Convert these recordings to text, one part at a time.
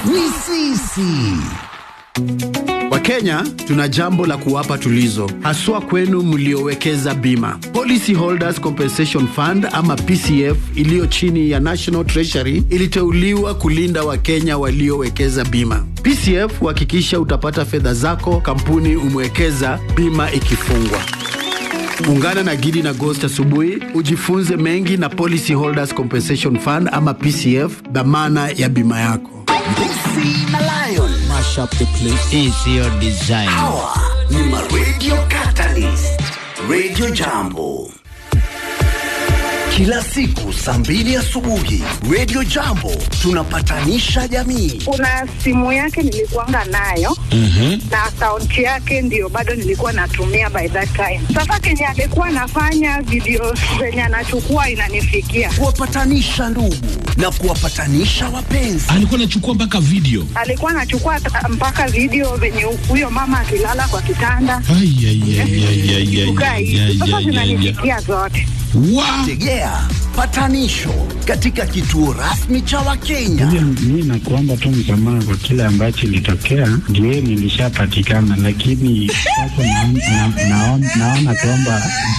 ni sisi. Wakenya tuna jambo la kuwapa tulizo, haswa kwenu mliowekeza bima. Policy Holders Compensation Fund ama PCF iliyo chini ya National Treasury iliteuliwa kulinda Wakenya waliowekeza bima. PCF huhakikisha utapata fedha zako kampuni umewekeza bima ikifungwa. Ungana na Gidi na Ghost asubuhi ujifunze mengi na Policy Holders Compensation Fund ama PCF, dhamana ya bima yako. Mbusi na Lion Mash up the place. It's your design. hawa ni ma Radio Catalyst, Radio Jambo. Kila siku saa mbili asubuhi Radio Jambo tunapatanisha jamii. kuna simu yake nilikuanga nayo na akaunti yake ndio bado nilikuwa natumia by that time. Sasa kenye alikuwa anafanya video zenye anachukua inanifikia, Kuwapatanisha ndugu na kuwapatanisha wapenzi. alikuwa anachukua mpaka video alikuwa anachukua ta- mpaka video venye huyo mama akilala kwa kitanda Ai, ai, ai, ai, ai, ai, kukaa ai, hivi. ai, Sasa ai, ai, ai. zinanifikia zote. Wa- Tegea patanisho katika kituo rasmi cha Wakenya. Mi nakuomba tu msamaha kwa kile ambacho ilitokea, ndio nilishapatikana, lakini sasa naon- na- naon- naona kwamba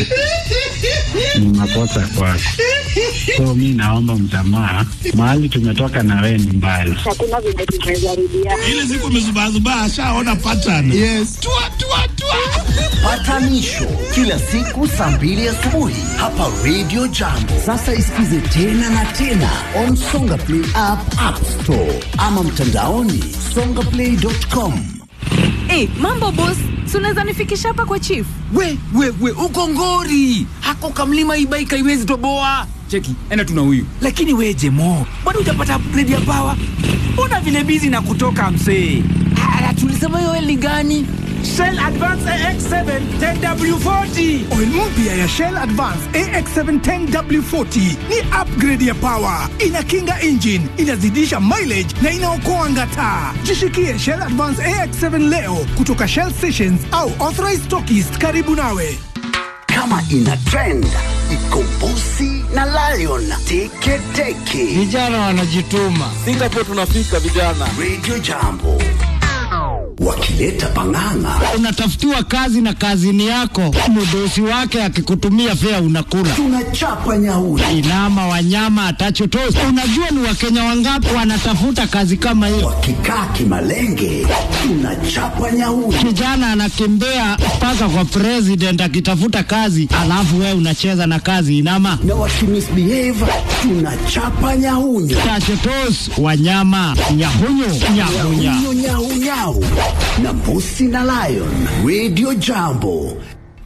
ni makosa kwako, so mi naomba msamaha. Mahali tumetoka na wewe ni mbali. Hakuna venye tumejaribiana. ile siku amezubazubaa ashaona pattern yes. tua, tua, tua. Patanisho kila siku saa mbili asubuhi hapa Radio Jambo. Sasa isikize tena na tena on Songa Play app, App Store ama mtandaoni songaplay.com. Hey, mambo boss, si unaweza nifikisha hapa kwa chief? We, we, we, uko ngori. Hako kamlima ibaika iwezi toboa. Cheki, enda tuna huyu. Lakini we Jemo, bado hujapata upgrade ya power. Mbona vile bizi na kutoka msee? Ah, tulisema hiyo eli gani? Shell Advance AX7 10W40. Oil mpya ya Shell Advance AX7 10W40 ni upgrade ya power, inakinga engine, inazidisha mileage na inaokoa ngata. Jishikie Shell Advance AX7 leo kutoka Shell stations au authorized stockists karibu nawe. Kama ina trend iko Bosi na Lion teke teke. Vijana wanajituma. Singapore tunafika vijana. Radio Jambo wakileta pang'ang'a Unatafutiwa kazi na kazini yako, mdosi wake akikutumia fea unakula. tunachapa nyauri. Inama wanyama atachotosi. Unajua ni wakenya wangapi wanatafuta kazi kama hiyo? Wakikaa kimalenge tunachapa nyauri. Kijana anakimbia mpaka kwa president akitafuta kazi, alafu wewe unacheza na kazi inama na wakimisbehave tunachapa nyahunyo tachotos wanyama nyahunyu nyahunya nyahunyo nyahunyau na mbusi na lion radio jambo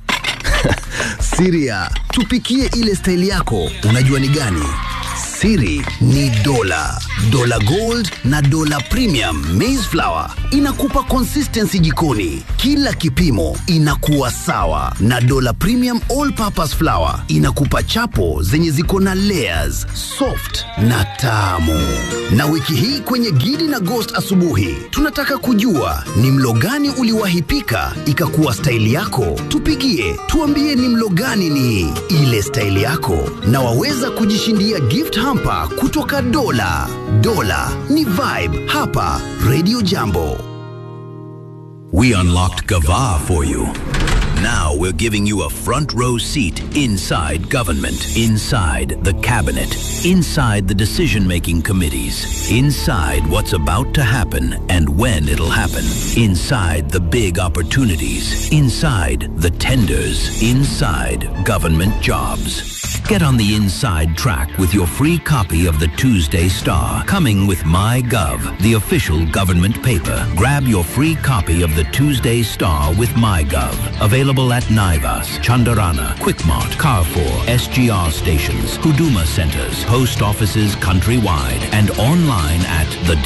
siria tupikie ile staili yako unajua ni gani siri ni dola dola gold na dola premium maize flour inakupa consistency jikoni kila kipimo inakuwa sawa na dola premium all purpose flour inakupa chapo zenye ziko na layers soft na tamu na wiki hii kwenye gidi na ghost asubuhi tunataka kujua ni mlo gani uliwahi pika ikakuwa staili yako tupigie tuambie ni mlo gani ni ile staili yako na waweza kujishindia gift hamper kutoka dola dola ni vibe hapa radio jambo We unlocked Gava for you. Now we're giving you a front row seat inside government, inside the cabinet, inside the decision making committees, inside what's about to happen and when it'll happen, inside the big opportunities, inside the tenders, inside government jobs. Get on the inside track with your free copy of the Tuesday Star, coming with MyGov, the official government paper. Grab your free copy of the Tuesday Star with MyGov. Available at Naivas, Chandarana, Quickmart, Carrefour, SGR stations, Huduma centers, post offices countrywide, and online at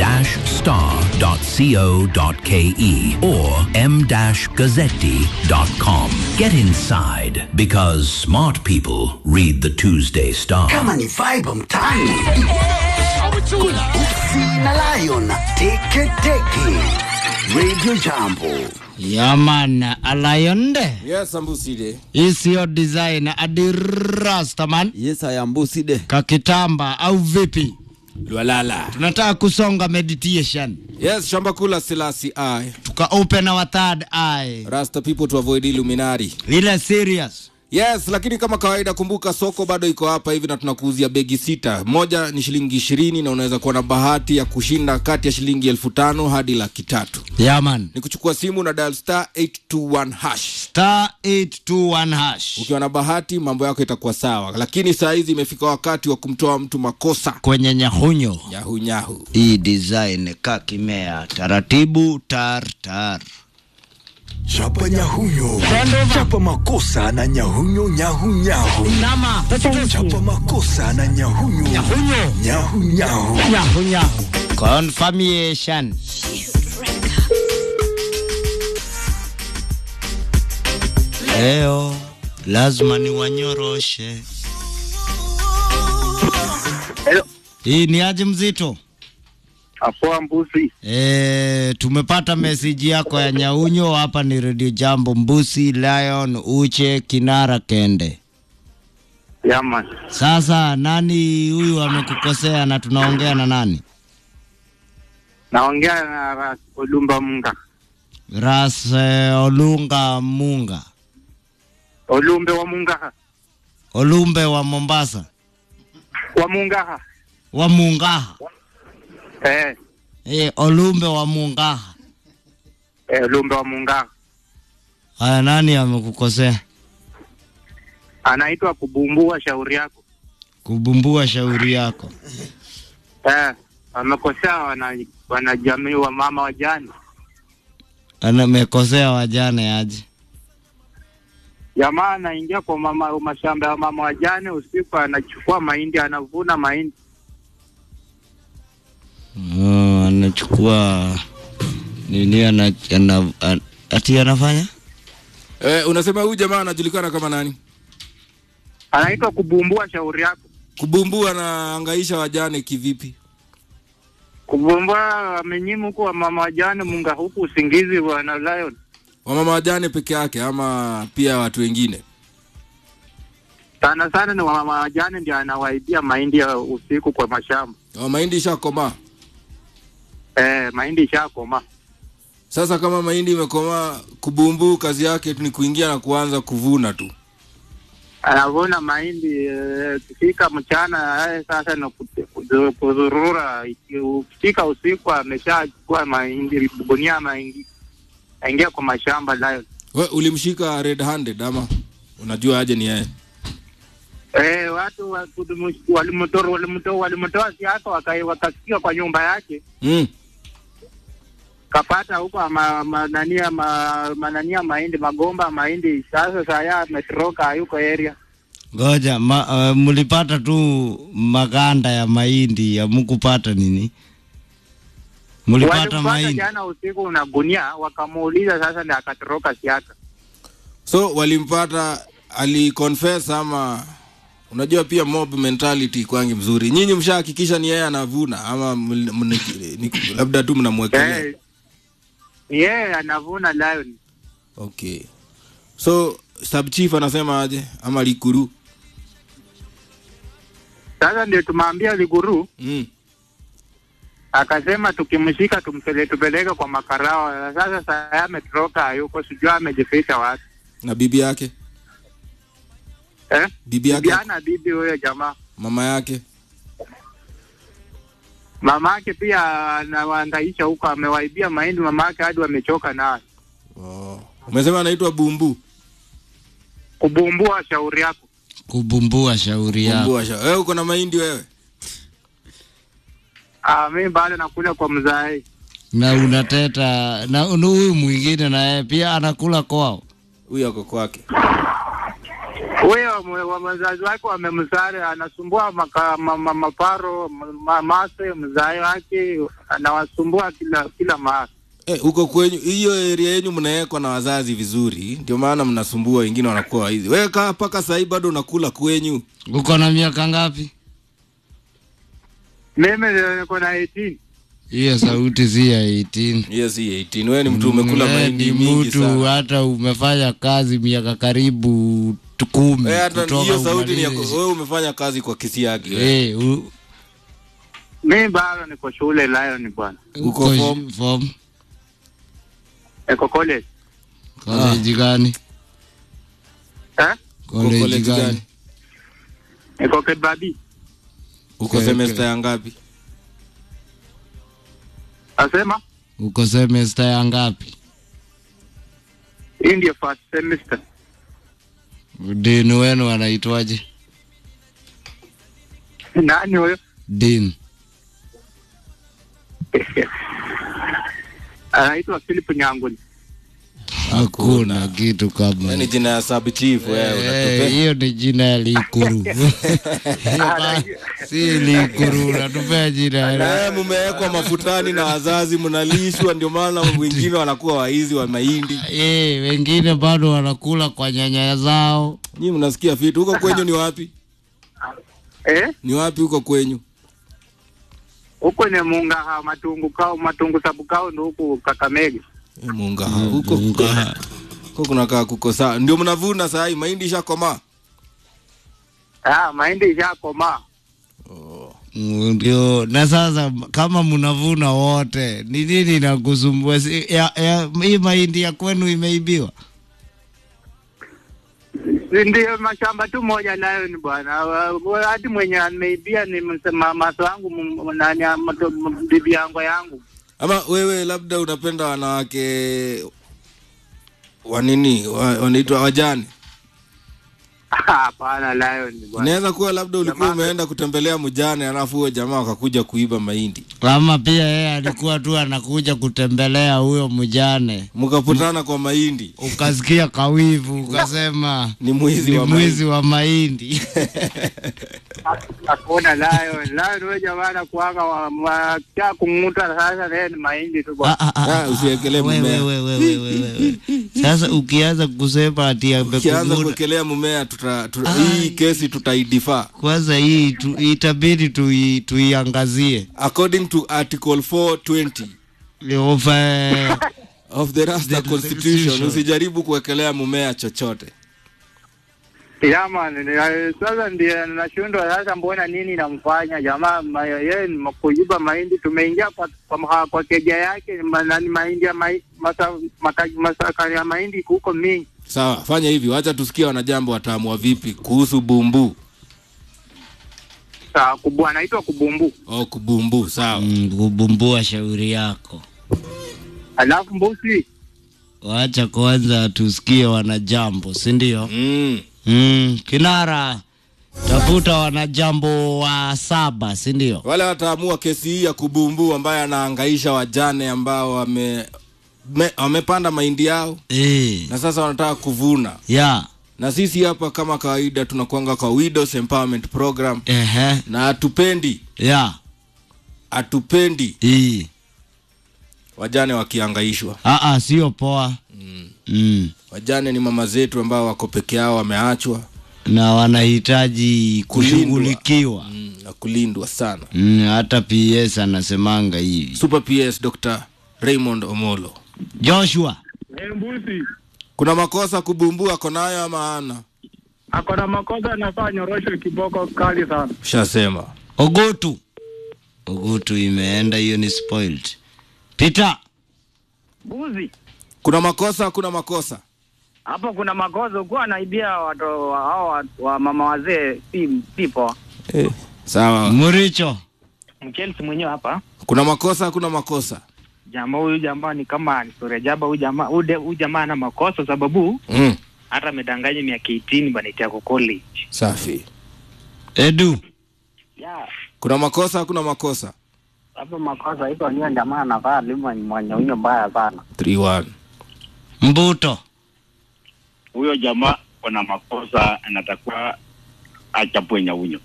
the-star.co.ke or m-gazzetti.com. Get inside because smart people read the Tuesday Star. kama ni vibe mtaani kuna usi na lion teke teke radio jambo yaman alayonde Yes, Ambuside. isiyo design adirastaman Yes, I am Ambuside. kakitamba au vipi Lwalala. tunataka kusonga meditation Yes, shamba kula silasi I. tuka open our third eye Rasta people to avoid Illuminati. ile serious Yes, lakini kama kawaida, kumbuka soko bado iko hapa hivi na tunakuuzia begi sita. Moja ni shilingi ishirini na unaweza kuwa na bahati ya kushinda kati ya shilingi elfu tano hadi laki tatu. yaman Ni kuchukua simu na dial star 821 hash. star 821 hash Ukiwa na bahati mambo yako itakuwa sawa, lakini saa hizi imefika wakati wa kumtoa mtu makosa kwenye nyahunyo nyahu nyahu. hii design kakimea taratibu tar tar Chapa nyahunyo, chapa makosa na nyahunyo nyahu nyahu. nama Chapa makosa na nyahunyo nyahunyo nyahu nyahu. nyahunyahu confirmation leo lazima niwanyoroshe hii ni aje mzito Apoa mbuzi. E, tumepata meseji yako ya nyaunyo hapa ni redio jambo mbusi lion uche kinara kende Yaman. sasa nani huyu amekukosea na tunaongea na nani Naongea na Ras Olumba Munga. ras eh, olunga munga Olumbe wa Mungaha. olumbe wa mombasa Wa Mungaha. wa mungaha Eh, e, olumbe wa mungaha eh Olumbe wa Mungaha. haya nani amekukosea Anaitwa kubumbua shauri yako. kubumbua shauri yako Eh, amekosea wana wanajamii wa mama wajane. amekosea wajane aje Jamaa anaingia kwa mama mashamba ya mama wajane usiku, anachukua mahindi, anavuna mahindi. oh, anachukua nini ana, ana, ana, ati anafanya Eh, unasema huyu jamaa anajulikana kama nani? Anaitwa kubumbua shauri yako. Kubumbua anaangaisha wajane kivipi? Kubumbua amenyimu huku wa mama wajane Munga huku usingizi bwana Lion. Wamama wajane peke yake ama pia watu wengine? Sana sana ni wamama wajane ndio anawaibia mahindi ya usiku kwa mashamba. Oh, mahindi ishakomaa. Eh, mahindi ishakoma. Sasa kama mahindi imekomaa, kubumbu kazi yake tu ni kuingia na kuanza kuvuna tu. Anavuna mahindi eh, ikifika mchana eh, sasa ni kut- kuzu- kuzurura. Iki- Ukifika usiku ameshachukua mahindi gunia maingi aingia kwa mashamba Lion. We, ulimshika red handed ama unajua aje ni yeye? Eh, watu wa- kudumu- walimtoa walimtoa walimtoa siasa wakai- wakasikia kwa nyumba yake Mm. kapata huko ma, ma, nania ma, manania mahindi magomba mahindi. Sasa saya ametoroka hayuko area. ngoja ma, uh, mlipata tu maganda ya mahindi amukupata nini mlipata Walimpata mahindi jana usiku na gunia, wakamuuliza sasa, ndio akatoroka siasa. So walimpata aliconfess ama unajua pia mob mentality kwangi mzuri. Nyinyi mshahakikisha ni yeye anavuna ama ml- mni- ni- labda tu mnamwekelea? Eh, yeye anavuna lion. Okay. So sub chief anasema aje ama likuru? Sasa ndio tumwambia Liguru Mm. akasema tukimshika tumpele, tupeleke kwa makarao. Sasa saya ametoroka hayuko, sijui amejificha wapi Na bibi yake? eh? Bibi yake? Bibiana bibi huyo jamaa Mama yake? mama yake pia anawaangaisha huko, amewaibia mahindi mama yake hadi wamechoka nayo. Umesema anaitwa Bumbu. Kubumbua shauri yako. kubumbua shauri yako Bumbu asha. Wewe uko na mahindi wewe? Ah, mimi bado nakula kwa mzae. na unateta na na huyu mwingine naye pia anakula kwao Huyu ako kwake. Huyo mwe- wa wazazi wake wamemsare, anasumbua maka, ma, ma, maparo ma, mase mzae wake anawasumbua kila kila mara. Eh, huko kwenyu hiyo area yenu mnawekwa na wazazi vizuri, ndio maana mnasumbua wengine wanakuwa hizi. Wewe kaa mpaka saa hii bado unakula kwenyu. uko na miaka ngapi Mimi ndio niko na 18. hiyo sauti si ya 18 Hiyo si 18. Wewe ni mtu umekula Wewe mahindi ni mingi mtu sana. hata umefanya kazi miaka karibu tu- kumi Wewe hata kutoka hiyo sauti ni yako. umalize. Wewe umefanya kazi kwa Kisiagi. wewe. Eh, u- Mi bado niko shule Lion bwana. Uko form? form? Eko college. College gani? Eh? College college gani? gani? Eko Kebabi. uko Okay, semester ya ngapi Asema Uko semester ya ngapi? hii ndio first semester. Dean wenu anaitwaje? Nani huyo? Dean. Anaitwa Philip Nyanguli. Hakuna kitu kama ni jina ya sub chief wewe Eh, unatupe hiyo ni jina ya Likuru. Hiyo ba- si Likuru, unatupea jina ya Eh, mumewekwa mafutani na wazazi mnalishwa ndio maana wengine wanakuwa waizi wa mahindi Eh, wengine bado wanakula kwa nyanya zao. nyii mnasikia vitu huko kwenyu ni wapi Eh? ni wapi huko kwenyu Huko ni Munga ha matungu kao matungu sabu kao ndo huku Kakamega. Eh, munga huko huko kunakaa kuko sawa ndio mnavuna saa hii mahindi ishakomaa Ah, mahindi ishakomaa. Ndio, na sasa kama mnavuna wote, ni nini inakusumbua? Si- ya- ya- Hii mahindi ya kwenu imeibiwa? Si Ndio mashamba tu moja nayo ni bwana. Wa- wa- Hadi mwenye ameibia ni msema maso wangu m- nani amato- m- bibi yangu yangu. ama wewe labda unapenda wanawake wanini wa, wanaitwa wajane Hapana, Lion bwana. inaweza kuwa labda ulikuwa umeenda kutembelea mjane alafu huyo jamaa wakakuja kuiba mahindi Ama pia yeye alikuwa tu anakuja kutembelea huyo mjane, mkaputana kwa mahindi ukasikia kawivu, ukasema ni mwizi ni wa mwizi wa mahindi. Hakuna Lion. Lion wewe jamaa anakuanga wa- wa- cha kung'uta sasa naye ni mahindi tu bwana. Ah, usiekelee Wewe, mmea wewe, wewe, wewe, wewe. Sasa ukianza kusema ati ukianza amekung'uta, kuwekelea mmea tuta, tuta, hii kesi tutaidifa kwanza hii tu, itabidi tui, tuiangazie according to article 420 of, eh, of the Rasta The constitution Constitution. usijaribu kuwekelea mmea chochote Yaman, sasa ndio nashindwa sasa, mbona nini namfanya jamaa ma- yeye ni kuiba mahindi. Tumeingia kwa kwa, mha- kwa keja yake ma- nani mahindi ya mai, masa, maka, masaka ya mahindi huko mingi. sawa fanya hivi wacha tusikie wanajambo wataamua vipi kuhusu bumbu Sawa, kubwa anaitwa kubumbu. oh, kubumbu sawa mm, kubumbua shauri yako. Alafu mbusi Wacha kwanza tusikie wanajambo, si ndio? mm. Mm, kinara tafuta wanajambo wa saba, si ndio? wale wataamua kesi hii ya kubumbu ambaye anaangaisha wajane ambao wame me- wamepanda mahindi yao Eh, na sasa wanataka kuvuna ya na sisi hapa kama kawaida tunakuanga kwa widows empowerment program ehe, na hatupendi ya hatupendi hii wajane wakiangaishwa ah, ah, sio poa mm. mm. wajane ni mama zetu ambao wako peke yao wameachwa na wanahitaji Kulindwa. kushughulikiwa mm, na kulindwa sana mm, hata PS anasemanga hivi. super ps dr raymond omolo Joshua, Mbusi kuna makosa kubumbua ako nayo ama ana ako na makosa, anafaa nyorosho kiboko kali sana. ushasema Ogutu, Ogutu imeenda, hiyo ni spoiled. Peter, Mbuzi kuna makosa kuna makosa hapo kuna makosa, ukuwa anaibia watu wa- hao wa, wa mama wazee, si si poa. eh. sawa Muricho, Mchelsi mwenyewe hapa kuna makosa kuna makosa jamaa huyu jamaa ni kama historia jaba huyu jamaa huyu de- huyu jamaa ana makosa sababu mm. hata amedanganya miaka 18 bana itiako college. safi Edu, Ya, kuna makosa kuna makosa hapo makosa hizo ndio jamaa anavaa lima mwenye huyo mbaya sana. 31 Mbuto, huyo jamaa kuna makosa anatakuwa achapwe nyaunyo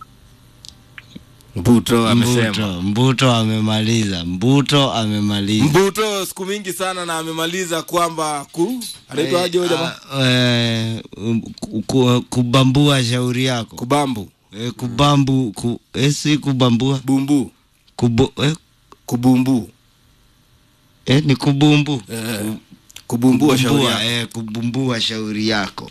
mbuto amesema Mbuto, Mbuto amemaliza, Mbuto amemaliza. mbuto siku mingi sana na amemaliza kwamba ku anaitwa aje huyo jamaa Eh, um, ku- ku- kubambua shauri yako kubambu eh, kubambu ku, eh, si kubambua bumbu Kubu, eh, kubumbu eh, ni kubumbu eh, kubumbua shauri yako. eh, kubumbua shauri yako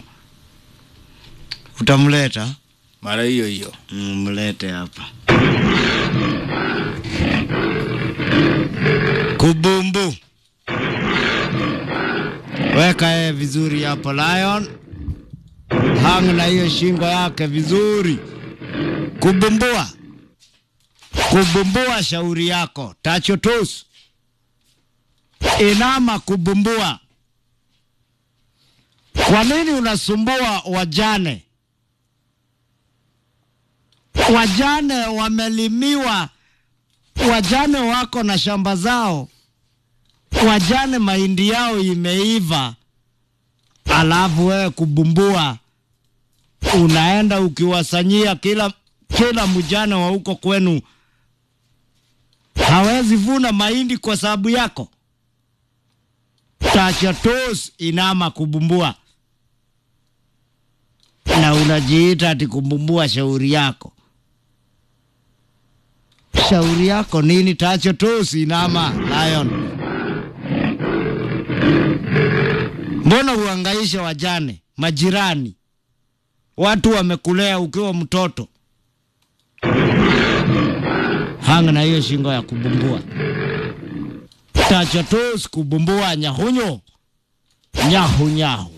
utamleta mara hiyo hiyo mm, mlete hapa Kubumbu. Weka yeye vizuri hapo Lion. Hang na hiyo shingo yake vizuri. Kubumbua. Kubumbua shauri yako. Tacho tus. Inama kubumbua. Kwa nini unasumbua wajane? Wajane wamelimiwa, wajane wako na shamba zao, wajane mahindi yao imeiva, alafu wewe kubumbua, unaenda ukiwasanyia kila kila mjane wa huko kwenu hawezi vuna mahindi kwa sababu yako. Tachatos inama kubumbua, na unajiita ati kubumbua shauri yako. Shauri yako nini? Tachatos inama Lion, mbona uhangaisha wajane, majirani, watu wamekulea ukiwa mtoto? Hanga na hiyo shingo ya kubumbua. Tachatos kubumbua nyahunyo nyahu nyahu.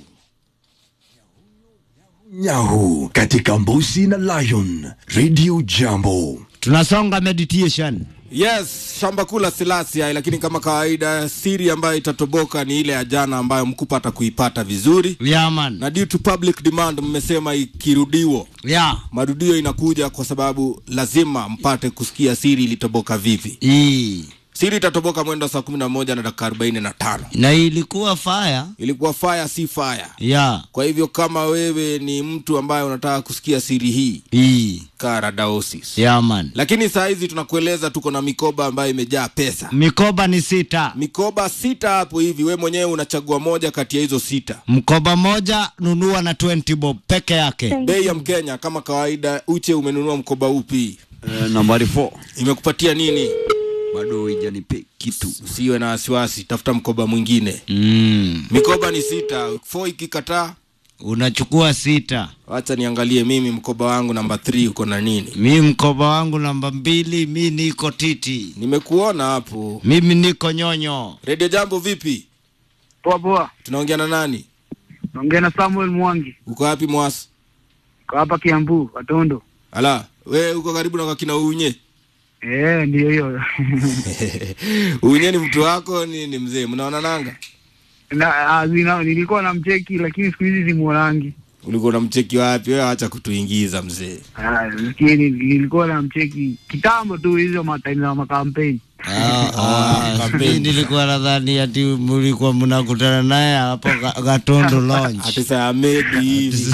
Nyahu katika Mbusi na Lion Radio Jambo. Tunasonga meditation. Yes, shamba kula Silasia, lakini kama kawaida siri ambayo itatoboka ni ile ya jana ambayo mkupa atakuipata vizuri. Yeah, man. Na due to public demand mmesema ikirudiwa. Yeah. Marudio inakuja kwa sababu lazima mpate kusikia siri ilitoboka vipi. Ii. Siri itatoboka mwendo saa kumi na moja na dakika arobaini na tano. Na ilikuwa fire. Ilikuwa fire si fire. Yeah. Kwa hivyo kama wewe ni mtu ambaye unataka kusikia siri hii Ii. Karadaosis. Yeah, man. Lakini saa hizi tunakueleza tuko na mikoba ambayo imejaa pesa. Mikoba ni sita. Mikoba sita hapo hivi, we mwenyewe unachagua moja kati ya hizo sita. Mkoba moja nunua na 20 bob peke yake. Bei ya Mkenya kama kawaida. Uche, umenunua mkoba upi? Uh, nambari 4 Imekupatia nini? bado haijanipe kitu. Usiwe na wasiwasi, tafuta mkoba mwingine. Mm. Mikoba ni sita, fo ikikataa Unachukua sita. wacha niangalie mimi mkoba wangu namba 3 uko na nini. Mi mkoba wangu namba mbili, mi niko titi. Nimekuona hapo. Mimi niko nyonyo. Radio Jambo vipi? Poa poa, Tunaongea na nani? naongea na Samuel Mwangi, Uko wapi Mwasi? kwa hapa Kiambu, Watondo. Ala, we uko karibu na kakina Unye. Eh, ndio hiyo Unye ni mtu wako ni, ni mzee, mnaona nanga? na, ah, zina, nilikuwa na mcheki lakini siku hizi simuonangi. Ulikuwa unamcheki wapi? Wewe acha kutuingiza mzee. Ah, Lakini nilikuwa na mcheki kitambo tu, hizo mataimu za makampeni. Ah, mi nilikuwa nadhani ati mlikuwa mnakutana naye hapo Ga- Gatondo Lounge. Ati saa maybe hivi.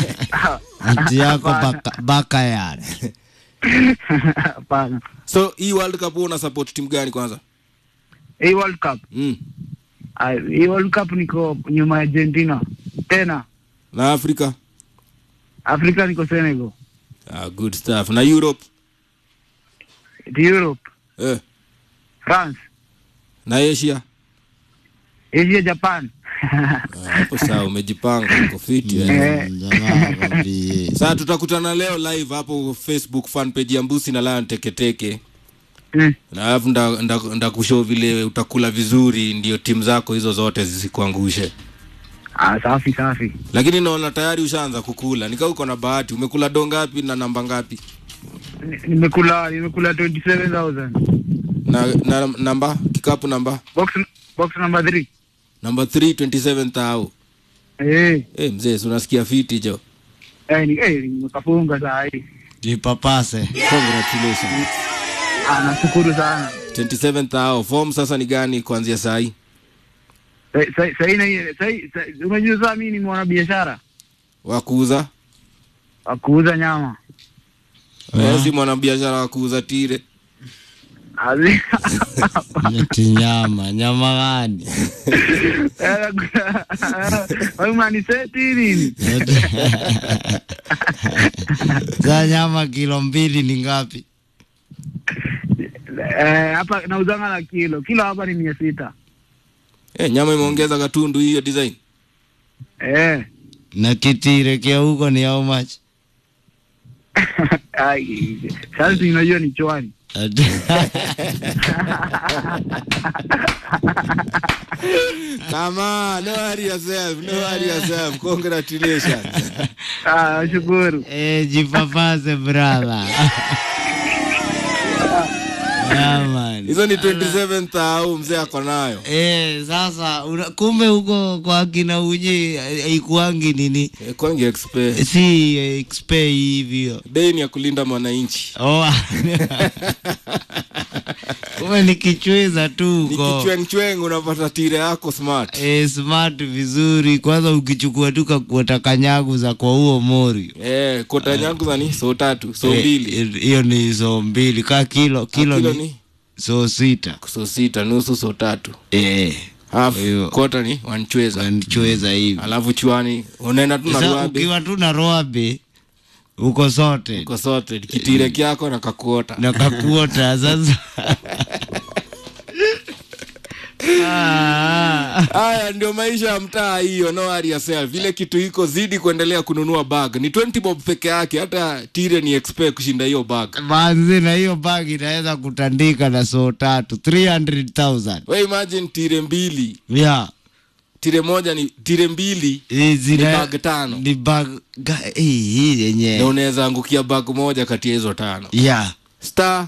Ati yako baka, baka yard. Hapana. So hii World Cup wewe una support timu gani kwanza? Hii World Cup. Mm. Ah, Hii World Cup niko nyuma ya Argentina. Tena Na Afrika? Afrika niko Senegal. Ah, good stuff. Na Europe? The Europe, Eh. France, Na Asia? Asia, Japan. Ah, Hapo sawa umejipanga uko fit eh. Sasa tutakutana leo live hapo Facebook fan page ya Mbusi na Lion Teketeke. Mm. Na alafu nda, nda, nda kushow vile utakula vizuri ndio timu zako hizo zote zisikuangushe. Ah, safi safi. Lakini naona tayari ushaanza kukula. Nika uko na bahati. Umekula do ngapi na namba ngapi? Ni- Nimekula nimekula 27000. Na, na namba kikapu namba Box box number 3. namba 3 27000. Eh, Eh, mzee, si unasikia fiti jo. eh ni eh nimekafunga saa hii. Jipapase. Congratulations. Ah, nashukuru sana. 27000. Form sasa ni gani kuanzia saa hii? Sa- sa- Sahii na sahii sa- unajua saa mimi ni mwanabiashara Wa kuuza? wa kuuza nyama. Wewe si mwanabiashara wa kuuza tire. Azi- Eti nyama, nyama gani? Wewe unaniseti nini? Za nyama kilo mbili ni ngapi? Eh, hapa nauzanga na kilo. Kilo hapa ni mia sita. Eh, nyama imeongeza katundu hiyo design. Eh. Na kitire kia huko ni how much? Ai, sasa unajua ni chwani. Come on, no worry yourself, no worry yourself. Congratulations. Ah, shukuru. Eh, jipapase brother. Yeah, man. Hizo ni 27th au mzee ako nayo. Eh, sasa una, kumbe huko kwa kina unye haikuangi nini? Eh, Kwangi expe. Si eh, expe hivyo. Dei ni ya kulinda mwananchi. Oh. kumbe ni kichweza tu huko. Kichweng chweng unapata tire yako smart. Eh, smart vizuri. Kwanza ukichukua tu kakuota kanyagu za kwa huo mori. Eh, kota yangu za ni so tatu, so Eh, mbili. eh, Hiyo ni so mbili. Ka kilo, kilo, kilo ni, ni? so sita. So sita, nusu so tatu. Eh. Half kota ni wanchweza. Wanchweza hivi. Alafu chwani unaenda tu na Sasa ruabe. ukiwa tu na roabe uko sote Uko sote kitire kyako na kakuota. na kakuota sasa. Ah. Haya ndio maisha ya mtaa hiyo, no worry yourself. Vile kitu iko zidi kuendelea kununua bag. Ni 20 bob peke yake, hata tire ni expect kushinda hiyo bag. Manzi na hiyo bagi inaweza kutandika na so tatu 300,000. We imagine tire mbili. Yeah. Tire moja ni tire mbili Eh, ni zina bag tano. ni bag ga, eh, hii Na yenye. unaweza angukia bag moja kati ya hizo tano. Yeah. Star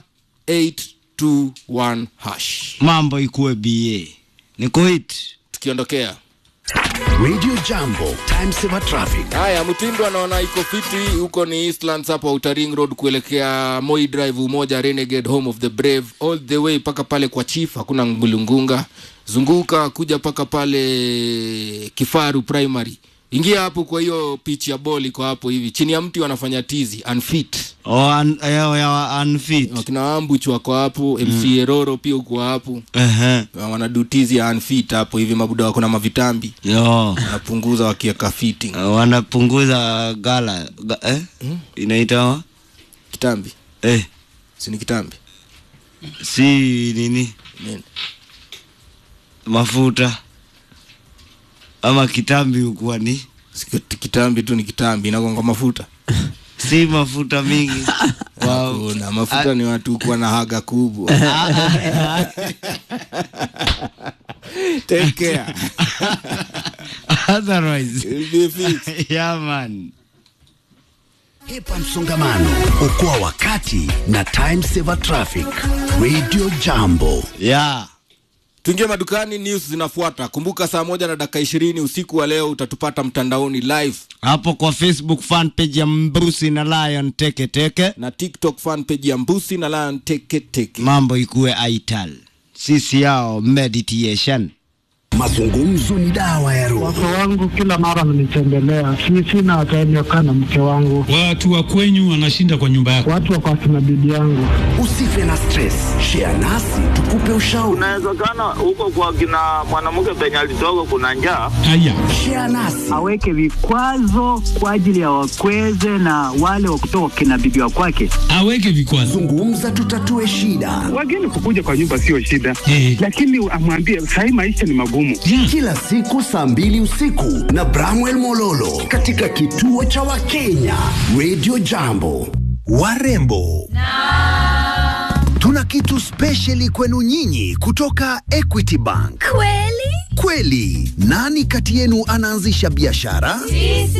821 hash. Mambo ikuwe BA. Niko hit. Tukiondokea. Radio Jambo, time saver traffic. Haya, Mtindo anaona iko fiti huko ni Eastlands hapa Outer Ring Road kuelekea Moi Drive umoja Renegade Home of the Brave all the way mpaka pale kwa Chief, hakuna ngulungunga. Zunguka kuja mpaka pale Kifaru Primary. Ingia hapo kwa hiyo pitch ya ball iko hapo hivi. Chini ya mti wanafanya tizi unfit. Oh, un, eh, ya unfit. Wakina Wambuch wako hapo, MC Eroro pia uko hapo. Ehe. Wanadu tizi ya unfit hapo hivi mabuda wako na mavitambi. Yo. Wanapunguza wakiweka fitting. Uh, wanapunguza gala ga, eh? Inaitwa Kitambi. eh, Si ni kitambi. si nini Nini? mafuta ama kitambi ukuwa ni Siki- kitambi tu ni kitambi inagonga mafuta si mafuta mingi wow. Hakuna, mafuta ni watu kuwa na haga kubwa Take care. Otherwise, You'll be fixed. yeah man. Hepa msongamano, okoa wakati na time saver traffic. Radio Jambo. Yeah. tuingie madukani news zinafuata kumbuka saa moja na dakika ishirini usiku wa leo utatupata mtandaoni live Hapo kwa Facebook fan page ya Mbusi na Lion Teke Teke, na tiktok fan page ya mbusi na lion teke teke mambo ikuwe aital. Sisi yao meditation. Mazungumzo ni dawa ya roho. Wake wangu kila mara wananitembelea, si sina time ya kukaa na mke wangu. Watu wa kwenyu wanashinda kwa nyumba yako. Watu wako akina bibi yangu. Usife na stress, share nasi tukupe ushauri. Inawezekana huko kwa kina mwanamke penye alitoka kuna njaa. Haya, Share nasi. aweke vikwazo kwa ajili ya wakweze na wale wa kutoka kina bibi wa kwake. aweke vikwazo. Zungumza tutatue shida. Wageni kukuja kwa nyumba sio shida, Eh. lakini amwambie sahii maisha ni magumu. Kila siku saa mbili usiku na Bramwell Mololo katika kituo cha Wakenya Radio Jambo. Warembo tuna kitu spesheli kwenu nyinyi kutoka Equity Bank. Kweli? Kweli, nani kati yenu anaanzisha biashara? Sisi